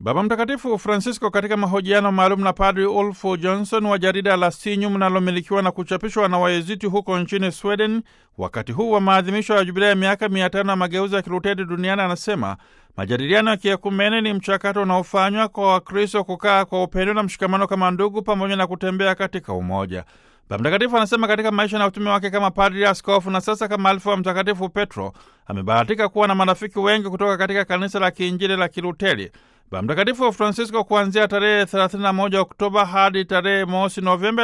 Baba Mtakatifu Francisco katika mahojiano maalum na Padri Ulf Johnson wa jarida la Sinyum linalomilikiwa na kuchapishwa na Waeziti huko nchini Sweden, wakati huu wa maadhimisho ya jubilei ya miaka mia tano ya mageuzi ya Kiluteri duniani, anasema majadiliano ya kiekumene ni mchakato unaofanywa kwa Wakristo kukaa kwa upendo na mshikamano kama ndugu, pamoja na kutembea katika umoja. Baba Mtakatifu anasema katika maisha na utume wake kama padri, askofu na sasa kama alifu wa Mtakatifu Petro amebahatika kuwa na marafiki wengi kutoka katika kanisa la kiinjili la Kiluteri. Baba Mtakatifu Francisco kuanzia tarehe 31 Oktoba hadi tarehe mosi Novemba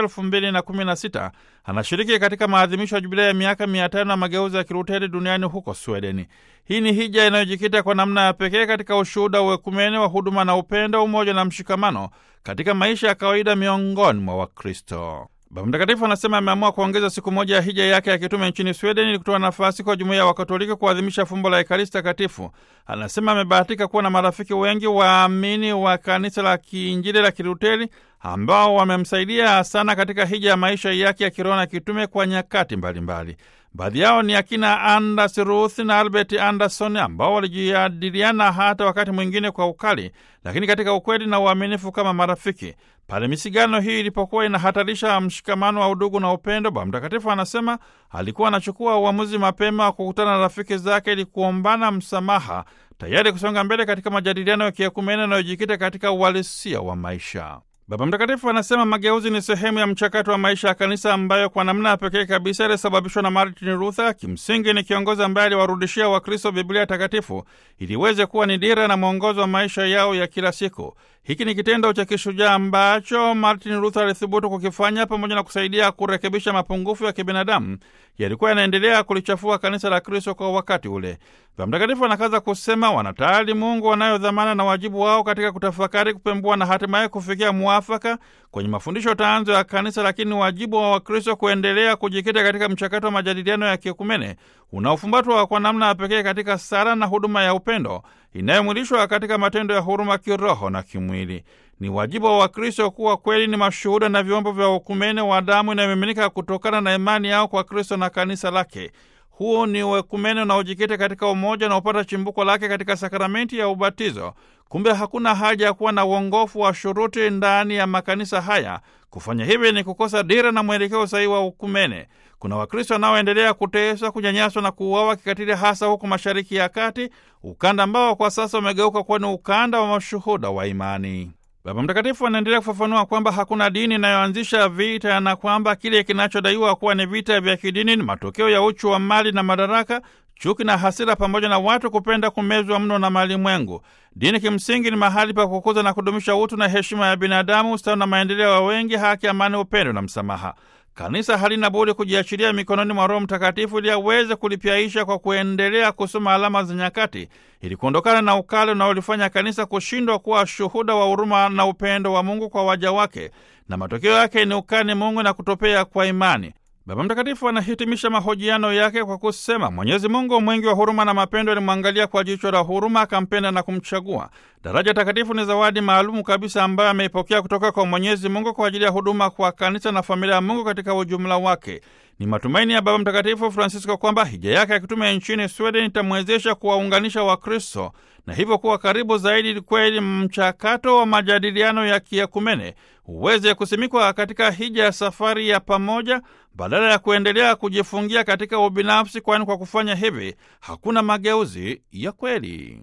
2016 anashiriki katika maadhimisho ya jubilei ya miaka 500 ya mageuzi ya Kiluteri duniani huko Swedeni. Hii ni hija inayojikita kwa namna ya pekee katika ushuhuda wa ekumene wa huduma na upendo, umoja na mshikamano katika maisha ya kawaida miongoni mwa Wakristo. Baba Mtakatifu anasema ameamua kuongeza siku moja ya hija yake ya kitume nchini Sweden ili kutoa nafasi kwa jumuiya ya Wakatoliki kuadhimisha fumbo la Ekaristi Takatifu. Anasema amebahatika kuwa na marafiki wengi waamini wa kanisa la kiinjili la Kiluteri ambao wamemsaidia sana katika hija ya maisha yake ya kiroho na kitume kwa nyakati mbalimbali. Baadhi yao ni akina Anders Ruth na Albert Anderson ambao walijadiliana hata wakati mwingine kwa ukali, lakini katika ukweli na uaminifu kama marafiki. Pale misigano hii ilipokuwa inahatarisha mshikamano wa udugu na upendo, Baba Mtakatifu anasema alikuwa anachukua uamuzi mapema wa kukutana na rafiki zake ili kuombana msamaha, tayari kusonga mbele katika majadiliano ya kiekumene yanayojikita katika uhalisia wa maisha. Baba Mtakatifu anasema mageuzi ni sehemu ya mchakato wa maisha ya kanisa ambayo kwa namna ya pekee kabisa ilisababishwa na Martin Luther. Kimsingi ni kiongozi ambaye aliwarudishia Wakristo Biblia Takatifu ili iweze kuwa ni dira na mwongozo wa maisha yao ya kila siku. Hiki ni kitendo cha kishujaa ambacho Martin Luther alithubutu kukifanya pamoja na kusaidia kurekebisha mapungufu ya kibinadamu yalikuwa yanaendelea kulichafua kanisa la Kristo kwa wakati ule. Baba Mtakatifu anakaza kusema wanatayari Mungu wanayo dhamana na wajibu wao katika kutafakari, kupembua na hatimaye kufikia mwafaka kwenye mafundisho tanzo ya kanisa, lakini wajibu wa Wakristo kuendelea kujikita katika mchakato wa majadiliano ya kiekumene unaofumbatwa kwa namna ya pekee katika sala na huduma ya upendo inayomwilishwa katika matendo ya huruma kiroho na kimwili. Ni wajibu wa Wakristo kuwa kweli ni mashuhuda na vyombo vya ukumene wa damu inayomiminika kutokana na imani yao kwa Kristo na kanisa lake. Huo ni uekumene unaojikita katika umoja unaopata chimbuko lake katika sakramenti ya ubatizo. Kumbe hakuna haja ya kuwa na uongofu wa shuruti ndani ya makanisa haya. Kufanya hivi ni kukosa dira na mwelekeo sahihi wa ukumene. Kuna Wakristo wanaoendelea kuteswa, kunyanyaswa na kuuawa kikatili, hasa huko Mashariki ya Kati, ukanda ambao kwa sasa umegeuka kuwa ni ukanda wa mashuhuda wa imani. Baba Mtakatifu anaendelea kufafanua kwamba hakuna dini inayoanzisha vita na kwamba kile kinachodaiwa kuwa ni vita vya kidini ni matokeo ya uchu wa mali na madaraka, chuki na hasira, pamoja na watu kupenda kumezwa mno na malimwengu. Dini kimsingi ni mahali pa kukuza na kudumisha utu na heshima ya binadamu, ustawi na maendeleo ya wengi, haki, amani, upendo na msamaha. Kanisa halina budi kujiachilia mikononi mwa Roho Mtakatifu ili aweze kulipyaisha kwa kuendelea kusoma alama za nyakati, ili kuondokana na ukale unaolifanya kanisa kushindwa kuwa shuhuda wa huruma na upendo wa Mungu kwa waja wake, na matokeo yake ni ukani Mungu na kutopea kwa imani. Baba Mtakatifu anahitimisha mahojiano yake kwa kusema, Mwenyezi Mungu mwingi wa huruma na mapendo alimwangalia kwa jicho la huruma, akampenda na kumchagua. Daraja takatifu ni zawadi maalumu kabisa ambayo ameipokea kutoka kwa Mwenyezi Mungu kwa ajili ya huduma kwa kanisa na familia ya Mungu katika ujumla wake. Ni matumaini ya Baba Mtakatifu Francisco kwamba hija yake ya kitume nchini Sweden itamwezesha kuwaunganisha Wakristo na hivyo kuwa karibu zaidi, kweli mchakato wa majadiliano ya kiekumene uweze kusimikwa katika hija ya safari ya pamoja badala ya kuendelea kujifungia katika ubinafsi, kwani kwa kufanya hivi hakuna mageuzi ya kweli.